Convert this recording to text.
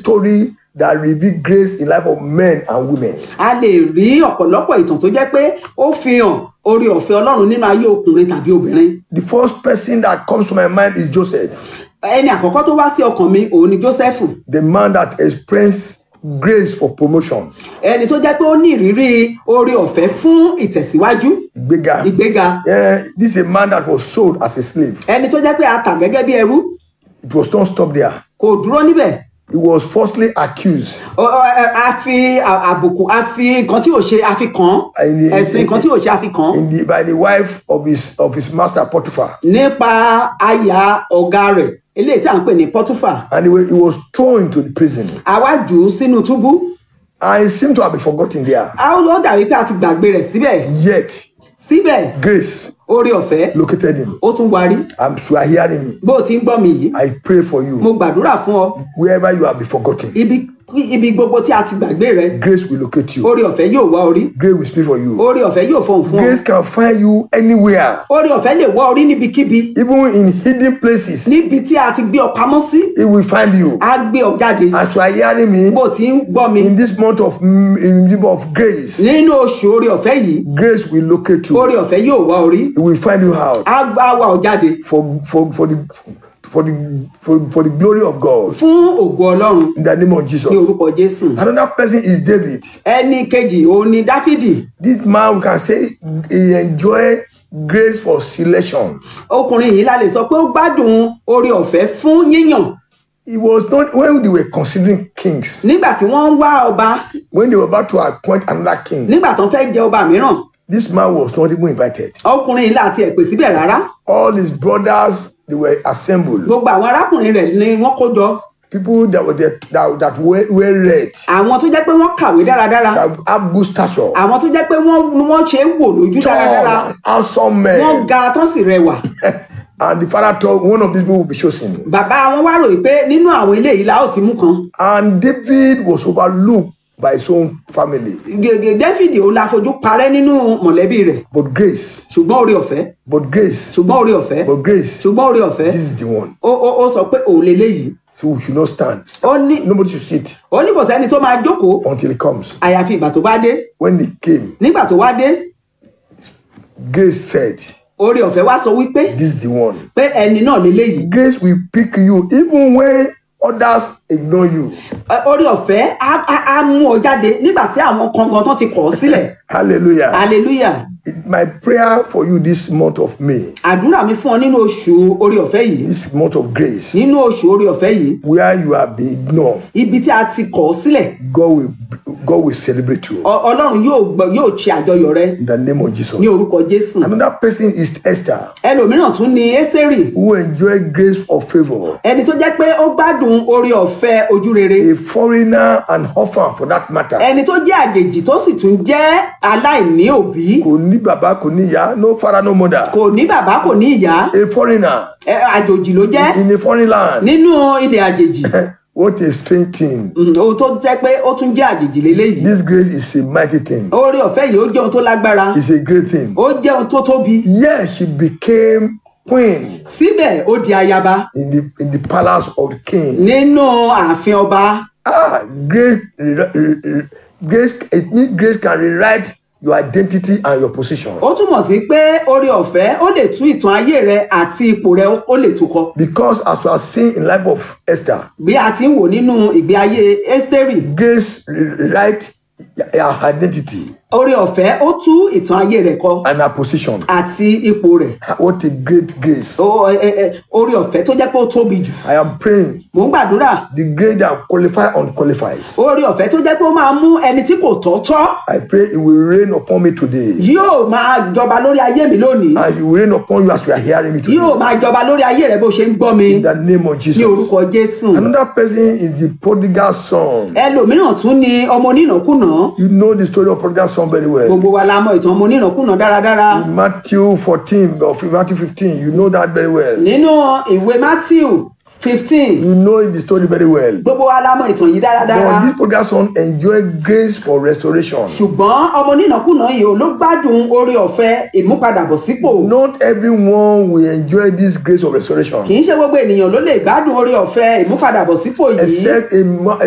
story that reveal grace in life of men and women. a lè rí ọ̀pọ̀lọpọ̀ ìtàn tó jẹ́ pé ó fi hàn orí ọ̀fẹ́ ọlọ́run nínú ayé ọkùnrin tàbí obìnrin The first person that comes to my mind is Joseph, ẹni àkọ́kọ́ tó wá sí ọkàn mi òun ni Jósẹ́fù the man that experienced grace for promotion, ẹni tó jẹ́ pé ó ní ìrírí orí ọ̀fẹ́ fún ìtẹ̀síwájú Ìgbéga. ìgbéga Yeah, this is a man that was sold as a slave. ẹni tó jẹ́ pé a tà gẹ́gẹ́ bí ẹrú It was not stopped there. kò dúró níbẹ̀ He was falsely accused. Ọ- ọ- ẹ- a fi à- àbùkù a fi nǹkan tí ò ṣe a fi kàn án In the- ẹ̀sùn nǹkan tí ò ṣe a fi kàn án in the, by the wife of his of his master Potiphar, nípa aya ọ̀gá rẹ̀ eléyìí tí à ń pè ní Pọ́túfà and he, wa- he was thrown into the prison. àwa jù ú sínú túbú And he seemed to have been forgotten there. a ó dàbí pé a ti gbàgbé rẹ̀ síbẹ̀ Yet síbẹ̀ grace orí ọ̀fẹ́ located him. ó tún warí I'm sure you are hearing me. bó o ti ń gbọ́ mi yìí I pray for mo you gbàdúrà fún ọ wherever you have been forgotten. ibi ibi gbogbo tí a ti gbàgbé rẹ Grace will locate you. orí ọ̀fẹ́ yóò wá orí Grace will speak for you. orí ọ̀fẹ́ yóò fọhùn fún ọ Grace can find you anywhere, orí ọ̀fẹ́ lè wá orí níbikíbi even in hidden places. níbi tí a ti gbé ọ pamọ́ sí It will find you. á gbé ọ jáde As you are hearing me, bó o ti ń gbọ́ mi in this month of mm, in the month of grace, nínú oṣù orí ọ̀fẹ́ yìí grace will locate you. orí ọ̀fẹ́ yóò wá orí It will find you out á á wá ọ jáde for for for the for the for, for the glory of God fún ògo ọlọ́run in the name of Jesus. ní orúkọ jésù Another person is David. ẹni kejì òun ni dáfídì This man we can say he enjoy grace for selection. ọkùnrin yìí la lè sọ pé ó gbádùn orí ọ̀fẹ́ fún yíyàn He was not when they were considering kings, nígbà tí wọ́n ń wá ọba when they were about to appoint another king, nígbà tó ń fẹ́ jẹ ọba mìíràn this man was not even invited. ọkùnrin yìí láti ẹ̀ pè síbẹ̀ rárá All his brothers they were assembled. gbogbo àwọn arákùnrin rẹ̀ ni wọ́n kó jọ People that were there, that, that were, were read, àwọn tó jẹ́ pé wọ́n kàwé dáradára that have good stature, àwọn tó jẹ́ pé wọ́n wọ́n ṣe é wò lójú dáradára tall and handsome wọ́n men. ga tán sì rẹwà and the father thought one of these people will be chosen. bàbá wọn wá ròyìn pé nínú àwọn eléyìí la ó ti mú kan And David was overlooked by his own family. gègé dáfídì òun la fojú parẹ́ nínú mọ̀lẹ́bí rẹ̀ But grace, ṣùgbọ́n orí ọ̀fẹ́ but grace, ṣùgbọ́n orí ọ̀fẹ́ but grace, ṣùgbọ́n orí ọ̀fẹ́ this is the one. ó ó ó sọ pé òun leléyìí So we should not stand. ó ní Nobody should sit ó ní kò sẹ́ni tó máa jókòó until he comes. àyàfi ìgbà tó bá dé When he came, nígbà tó wá dé grace said, orí ọ̀fẹ́ wá sọ wípé This is the one. pé ẹni náà leléyìí Grace will pick you even when others ignore you. Ẹ, orí ọ̀fẹ́ á á- á mú ọ jáde nígbà tí àwọn kan gan tán ti kọ̀ ọ́ sílẹ̀ Hallelujah. hallelujah It- My prayer for you this month of May, àdúrà mi fún ọ nínú oṣù orí ọ̀fẹ́ yìí this month of grace, nínú oṣù orí ọ̀fẹ́ yìí where you have been ignored, ibi tí a ti kọ̀ ọ́ sílẹ̀ God will God will celebrate you Ọ- ọlọ́run yóò gbọ́ yóò ṣe àjọyọ̀ rẹ in the name of Jesus. ní orúkọ jésù Another person is Esther, ẹlòmíràn tún ni ẹ́sẹ̀rì who enjoyed grace of favor. ẹni tó jẹ́ pé ó gbádùn orí ọ̀fẹ́ ojú rere A foreigner and orphan for that matter. ẹni tó jẹ́ àjèjì tó sì tún jẹ́ aláìní òbí Kò ní bàbá, kò ní ìyá, no father, no mother. kò ní bàbá kò ní ìyá A foreigner ẹ, àjòjì ló jẹ́ in a foreign land. nínú ilẹ̀ àjèjì What a strange thing. Mm, ohun tó jẹ́ pé ó tún jẹ́ àjèjì léléyìí This grace is a mighty thing. orí ọ̀fẹ́ yìí ó jẹ́ ohun tó lágbára It's a great thing. ó jẹ́ ohun tó tóbi Yes, she became queen síbẹ̀ ó di ayaba in the in the palace of the king. nínú ààfin ọba Ah, grace, re- re- re- grace. It means grace can rewrite your identity and your position. ó túmọ̀ sí pé orí ọ̀fẹ́ ó lè tú ìtàn ayé rẹ àti ipò rẹ ó lè tú kọ Because as we are seeing in life of Esther, bí a ti ń wò nínú ìgbé ayé ẹ́sítérì grace rewrite her identity orí ọ̀fẹ́ ó tú ìtàn ayé rẹ̀ kọ and her position. àti ipò rẹ̀ What a great grace! Ó- ẹ- ẹ- ẹ, orí ọ̀fẹ́ tó jẹ́ pé ó tóbi jù I am praying mò ń gbàdúrà the grace that qualify unqualifies. orí ọ̀fẹ́ tó jẹ́ pé ó máa mú ẹni tí kò tọ́ tọ́ I pray it will rain upon me today, yóò máa jọba lórí ayé mi lónìí and it will rain upon you as we are hearing me today. yóò máa jọba lórí ayé rẹ bó ṣe ń gbọ́ mi In the name of ní Jesus. orúkọ jésù Another person is the prodigal son. ẹlòmíràn tún ni ọmọ onínàkúnà You know the story of prodigal son very well. gbogbo wa la mọ ìtàn ọmọ onínàkúnà dáradára In Matthew 14 or Matthew 15, you know that very well. nínú ìwé matthew fifteen You know the story very well. gbogbo wa la mọ ìtàn yìí dáradára But this prodigal son enjoyed grace for restoration. ṣùgbọ́n ọmọ onínàkúnà yìí ò ló gbádùn oore ọ̀fẹ́ ìmúpadàbọ̀sípò Not everyone will enjoy this grace of restoration kì í ṣe gbogbo ènìyàn ló lè gbádùn oore ọ̀fẹ́ ìmúpadàbọ̀sípò yìí except a, ma-